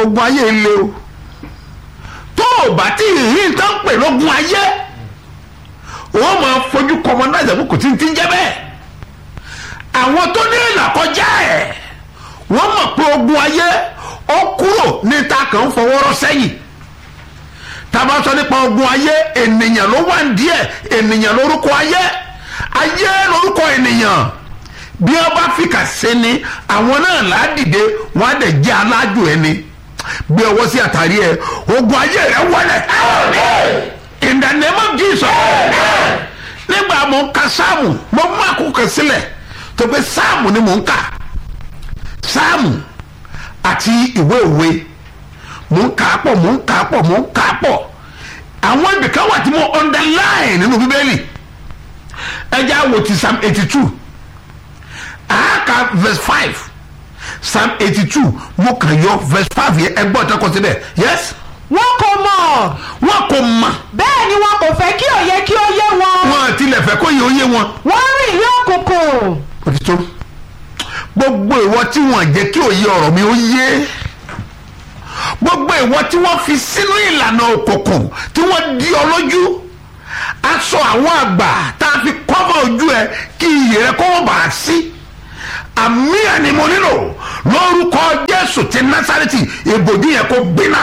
ogun ayé le o tó o bá tí ì rí nǹkan pè lógun ayé wọ́n máa fojú kọmọ náà ìjàpọ̀ kò tí ń ti ń jẹ́ bẹ́ẹ̀ àwọn tó ní ìlàkọjá ẹ̀ wọ́n mọ̀ pé ogun ayé ó kúrò ní ta kàn ń fọwọ́rọ́ sẹ́yìn tábà sọ nípa ogun ayé ènìyàn ló wà ní díẹ̀ ènìyàn lórúkọ ayé ayé lórúkọ ènìyàn bí wọ́n bá fìkà sí ni àwọn náà ládìde wọ́n á dẹ̀ jẹ́ alájò ẹni gbé ọwọ́ sí àtàrí ẹ ogun ayé rẹ wọlé in the name of Jesus nígbà mo ń ka sáàmù mo mú àkókò sílẹ̀ tó pé sáàmù ni mo ń kà sáàmù àti ìwé òwe mo ń kà á pọ̀ mo ń kà á pọ̀ mo ń kà á pọ̀ àwọn ibìkan wà tí mo underline nínú bíbélì ẹja wo ti psalm eighty two àáka verse five psalm eighty two mo kàn yọ verse five yẹn ẹgbẹ́ ọ̀tá kọ síbẹ̀ yes wọn kò mọ̀ wọn kò mọ̀ bẹ́ẹ̀ ni wọn kò fẹ́ kí òye kí ó yé wọn wọn tilẹ̀ fẹ́ kó yẹ oyé wọn wọ́n rìn ní òkùnkùn òtítọ́ gbogbo ìwọ tí wọn jẹ́ kí òye ọ̀rọ̀ mi ó yé gbogbo ìwọ tí wọ́n fi sínú ìlànà òkùnkùn tí wọ́n di ọ lójú aṣọ àwọn àgbà tá a fi kọ́bọ̀ ojú ẹ kí iyì rẹ kó wọ́n bá a sí àmì ẹni mo nílò lórúkọ jésù ti násàrẹ́tì ìbòjú yẹn kó gbiná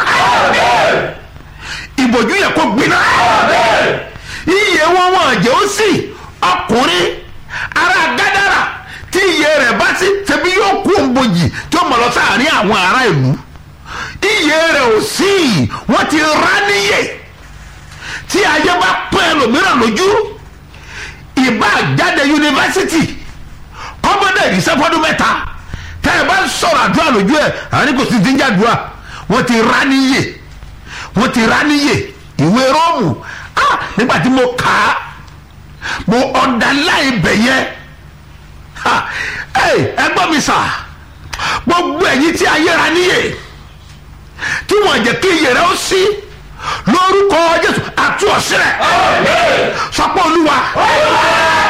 ìbòjú yẹn kó gbiná iye wọn wọn jẹ́ ó sì ọkùnrin ara gádàrà tí iye rẹ̀ bá sí ṣebí yóò kú òǹbojì tí ó mọ̀ lọ sáàrin àwọn ará ìlú iye rẹ̀ ò sí wọ́n ti rá níyè tí ayé bá pín ẹlòmíràn lójú ìbá jáde yunifásitì kọ́mọdé ìrísẹ́fọ́dún mẹ́ta tẹ́ ẹ bá ń sọ̀rọ̀ àdúrà lójú ẹ̀ àní kò sí ti ń jàdúrà wọ́n ti rá níyè wọ́n ti rá níyè ìwé róòmù ah nígbà tí mo kà á mo underline bẹ̀ yẹn ha ẹ ẹ gbọ́ mi sà gbogbo ẹ̀yin tí ayé ra níyè tí wọ́n jẹ́ kí iyè rẹ ó sí lórúkọ jésù àtúọ̀sílẹ̀ sọpọ̀ olúwa